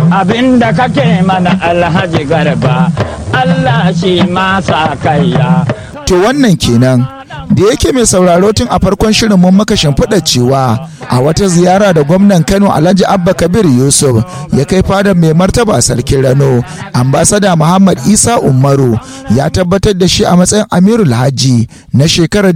abinda kake mana alhaji garba Allah shi ma sa kaiya to wannan kenan da yake mai sauraro tun a farkon shirin mun maka shimfiɗa cewa a wata ziyara da gwamnan kano alhaji abba kabir yusuf ya kai fadar mai martaba sarkin rano ambasada muhammad isa umaru ya tabbatar da shi a matsayin amirul hajji na shekarar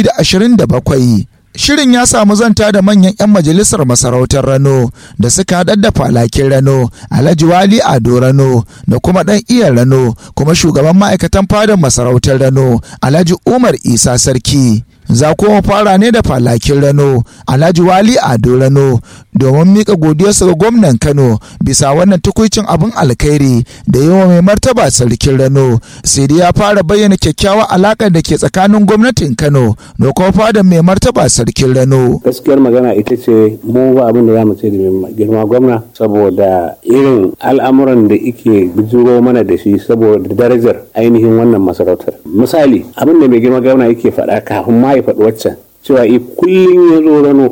2027 Shirin ya samu zanta da manyan 'yan majalisar masarautar Rano da suka haɗar da falakin Rano, Alhaji Wali Ado Rano da kuma ɗan iya Rano kuma shugaban ma'aikatan fadar masarautar Rano, Alhaji Umar Isa Sarki. Za kuma fara ne da falakin Rano, Alhaji Wali Ado Rano domin mika godiyarsa ga gwamnan Kano bisa wannan tukuicin abin alkhairi da yawa mai martaba sarkin Rano. Sai dai ya fara bayyana kyakkyawar alaƙar da ke tsakanin gwamnatin Kano da kuma fadar mai martaba sarkin Rano. gaskiyar magana ita ce mu ba abin da za mu ce da mai girma gwamna saboda irin al'amuran da ike bijiro mana da shi saboda darajar ainihin wannan masarautar misali abin da mai girma gwamna yake faɗa kafin ma ya faɗi waccan cewa i kullum ya zo rano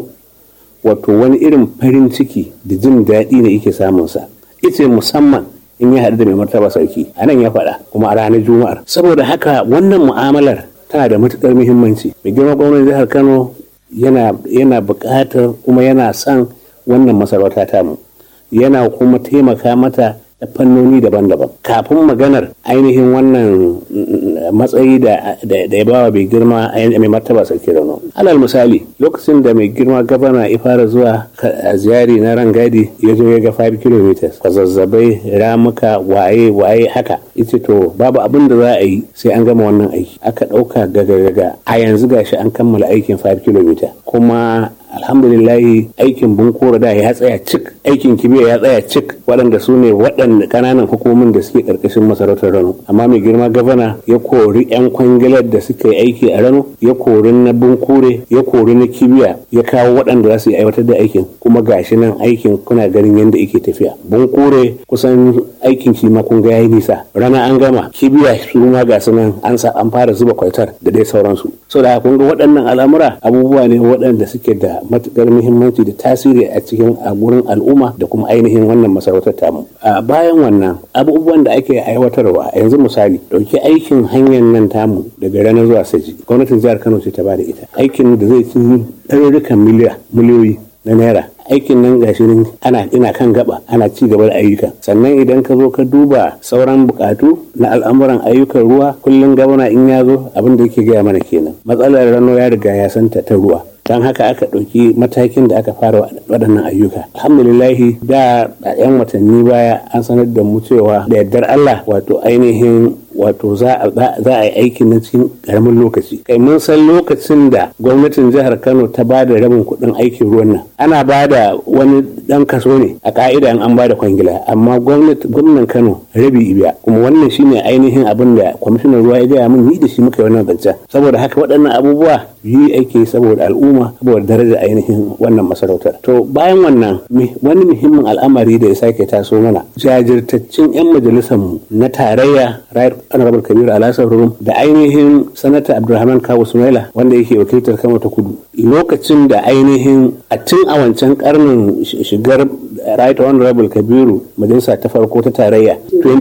wato wani irin farin ciki da jin daɗi ne yake samunsa ita musamman in ya haɗu da mai martaba sarki a nan ya faɗa kuma a ranar juma'ar saboda haka wannan mu'amalar tana da matuƙar muhimmanci mai girma gwamnan jihar kano yana yana buƙatar kuma yana son wannan masarauta tamu yana kuma taimaka mata da fannoni daban-daban kafin maganar ainihin wannan matsayi da ya bawa mai girma mai martaba sarki rano alal misali lokacin da mai girma gabana ya fara zuwa a ziyari na rangadi ya zo ya ga 5 km kwazazzabai ramuka waye waye haka ita to babu abin da za a yi sai an gama wannan aiki aka ɗauka gaga-gaga a yanzu gashi an kammala aikin 5 km kuma alhamdulillahi aikin bunkura da ya tsaya cik aikin kibiya ya tsaya cik waɗanda su ne waɗanda ƙananan hukumomin da suke ƙarƙashin masarautar rano amma mai girma gavana ya kori 'yan kwangilar da suka yi aiki a rano ya kori na bunkure ya kori na kibiya ya kawo waɗanda za su yi aiwatar da aikin kuma gashi nan aikin kuna ganin yadda yake tafiya bunkure kusan aikin shi ma kun ga yayi nisa rana an gama kibiya su ma ga su nan an sa an fara zuba kwaitar da dai sauransu saboda kun ga waɗannan al'amura abubuwa ne waɗanda suke da matukar muhimmanci da tasiri a cikin a gurin al'umma da kuma ainihin wannan masarautar tamu a bayan wannan abubuwan da ake aiwatarwa yanzu misali dauki aikin hanyar nan tamu daga ranar zuwa saji gwamnatin jihar kano ce ta bada ita aikin da zai ci ɗarurrukan miliyoyi na naira aikin nan gashi nan ana ina kan gaba ana ci gaba da ayyuka sannan idan ka zo ka duba sauran bukatu na al'amuran ayyukan ruwa kullum gabana in ya zo abin da yake gaya mana kenan matsalar rano ya riga ya santa ta ruwa don haka aka ɗauki matakin da aka fara waɗannan ayyuka alhamdulillahi da a 'yan watanni baya an sanar da mu cewa da yardar allah wato ainihin wato za a yi aikin na cikin karamin lokaci kai mun san lokacin da gwamnatin jihar kano ta ba da rabin kuɗin aikin ruwan nan ana ba da wani ɗan kaso ne a ka'ida in an ba da kwangila amma gwamnan kano rabi ibiya kuma wannan shine ainihin abin da kwamishinan ruwa ya gaya min ni da shi muka yi wannan zancen saboda haka waɗannan abubuwa yi ake saboda al'umma saboda daraja ainihin wannan masarautar to bayan wannan wani muhimmin al'amari da ya sake taso mana jajirtaccen 'yan majalisarmu na tarayya right honorable kabiru alasar rum da ainihin sanata abdulrahman kawo sumaila wanda yake wakiltar kano ta kudu lokacin da ainihin a tun a wancan karnin shigar right honorable kabiru majalisa ta farko ta tarayya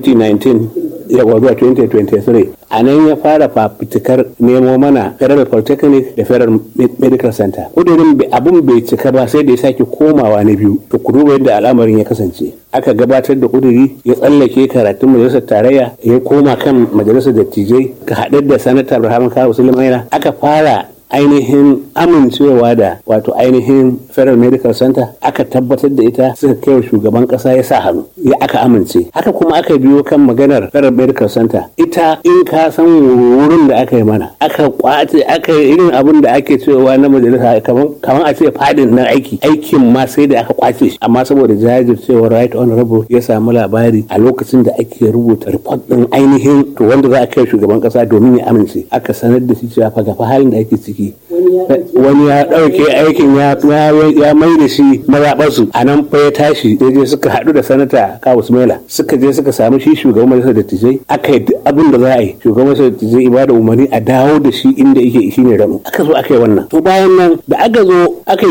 2019 yawa zuwa 2023 a nan ya fara fafutukar nemo mana federal polytechnic da federal medical center kudurin abin bai cika ba sai da ya sake komawa na biyu to ku duba yadda al'amarin ya kasance aka gabatar da kuduri ya tsallake karatun majalisar tarayya ya koma kan majalisar dattijai ka haɗar da sanata abraham kawo sulaimaina aka fara ainihin amincewa da wato ainihin federal medical center aka tabbatar da ita suka kai wa shugaban kasa ya sa hannu ya aka amince haka kuma aka biyo kan maganar federal medical center ita in ka san wurin da aka yi mana aka kwace aka yi irin abin da ake cewa na majalisa kamar a ce fadin na aiki aikin ma sai da aka kwace shi amma saboda jajircewar right honorable ya samu labari a lokacin da ake rubuta report din ainihin to wanda za a kai shugaban kasa domin ya amince aka sanar da shi cewa fa gafa halin da ake ciki wani ya ɗauke aikin ya mai da shi mazaɓarsu a nan fa ya tashi ya je suka haɗu da sanata kawo smaila suka je suka samu shi shugaban majalisar dattijai aka yi abin da za a yi shugaban majalisar dattijai ibada umarni a dawo da shi inda yake shi ne rano aka zo aka yi wannan to bayan nan da aka zo aka